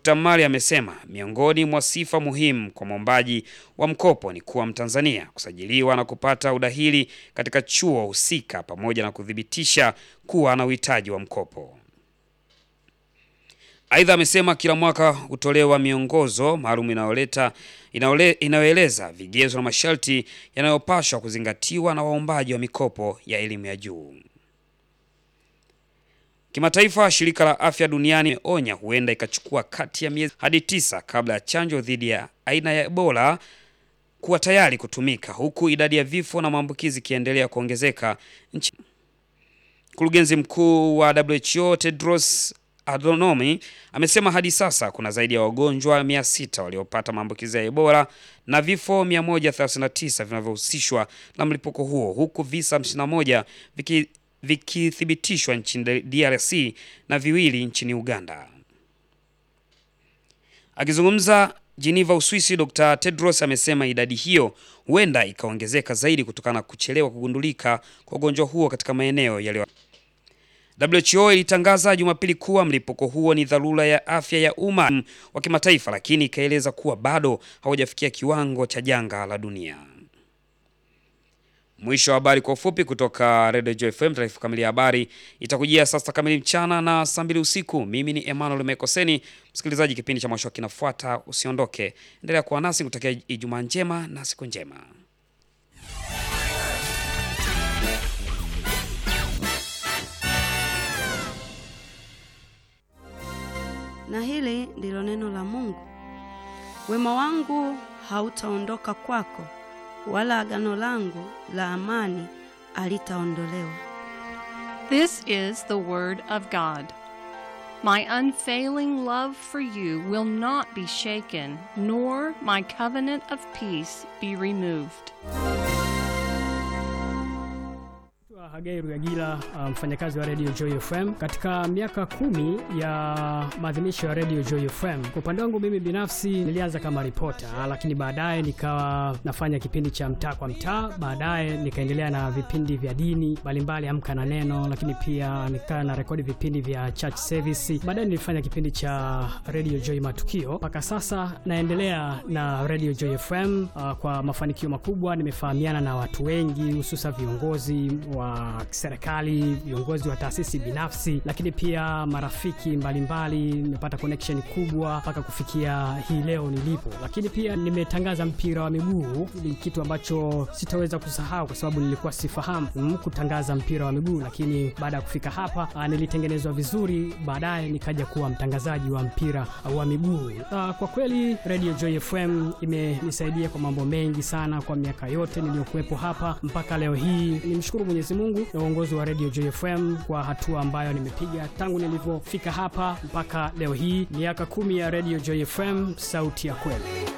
Dr. Mali amesema miongoni mwa sifa muhimu kwa mwombaji wa mkopo ni kuwa Mtanzania, kusajiliwa na kupata udahili katika chuo husika pamoja na kuthibitisha kuwa na uhitaji wa mkopo. Aidha, amesema kila mwaka hutolewa miongozo maalum inayoleta inayoeleza vigezo na masharti yanayopaswa kuzingatiwa na waombaji wa mikopo ya elimu ya juu. Kimataifa, shirika la afya duniani imeonya huenda ikachukua kati ya miezi hadi tisa kabla ya chanjo dhidi ya aina ya Ebola kuwa tayari kutumika, huku idadi ya vifo na maambukizi ikiendelea kuongezeka nchi. Mkurugenzi mkuu wa WHO Tedros Adhanom amesema hadi sasa kuna zaidi ya wagonjwa 600 waliopata maambukizi ya Ebola na vifo 139 vinavyohusishwa na mlipuko huo huku visa 51 viki vikithibitishwa nchini DRC na viwili nchini Uganda. Akizungumza Geneva, Uswisi, Dr. Tedros amesema idadi hiyo huenda ikaongezeka zaidi kutokana na kuchelewa kugundulika kwa ugonjwa huo katika maeneo yaliyo WHO ilitangaza Jumapili kuwa mlipuko huo ni dharura ya afya ya umma wa kimataifa, lakini ikaeleza kuwa bado haujafikia kiwango cha janga la dunia. Mwisho wa habari kwa ufupi kutoka Radio Joy FM. Taarifa kamili ya habari itakujia saa sita kamili mchana na saa mbili usiku. Mimi ni Emmanuel Mekoseni. Msikilizaji, kipindi cha mwisho kinafuata, usiondoke, endelea kuwa nasi, kutakia Ijumaa njema na siku njema. Na hili ndilo neno la Mungu. Wema wangu hautaondoka kwako, wala agano langu la amani alitaondolewa. This is the word of God. My unfailing love for you will not be shaken, nor my covenant of peace be removed. Hagai Rugagila, mfanyakazi wa Radio Joy FM. Katika miaka kumi ya maadhimisho ya Radio Joy FM, kwa upande wangu mimi binafsi nilianza kama ripota, lakini baadaye nikawa nafanya kipindi cha mtaa kwa mtaa, baadaye nikaendelea na vipindi vya dini mbalimbali, amka na neno, lakini pia nikawa na rekodi vipindi vya church service. Baadaye nilifanya kipindi cha Radio Joy Matukio, mpaka sasa naendelea na Radio Joy FM uh, kwa mafanikio makubwa. Nimefahamiana na watu wengi, hususa viongozi wa serikali, viongozi wa taasisi binafsi, lakini pia marafiki mbalimbali. Nimepata connection kubwa mpaka kufikia hii leo nilipo, lakini pia nimetangaza mpira wa miguu. Ni kitu ambacho sitaweza kusahau kwa sababu nilikuwa sifahamu mm, kutangaza mpira wa miguu, lakini baada ya kufika hapa a, nilitengenezwa vizuri, baadaye nikaja kuwa mtangazaji wa mpira wa miguu. A, kwa kweli Radio Joy FM imenisaidia kwa mambo mengi sana kwa miaka yote niliyokuwepo hapa mpaka leo hii. Nimshukuru Mwenyezi Mungu na uongozi wa Radio Joy FM kwa hatua ambayo nimepiga tangu nilivyofika hapa mpaka leo hii, miaka kumi ya Radio Joy FM, sauti ya kweli.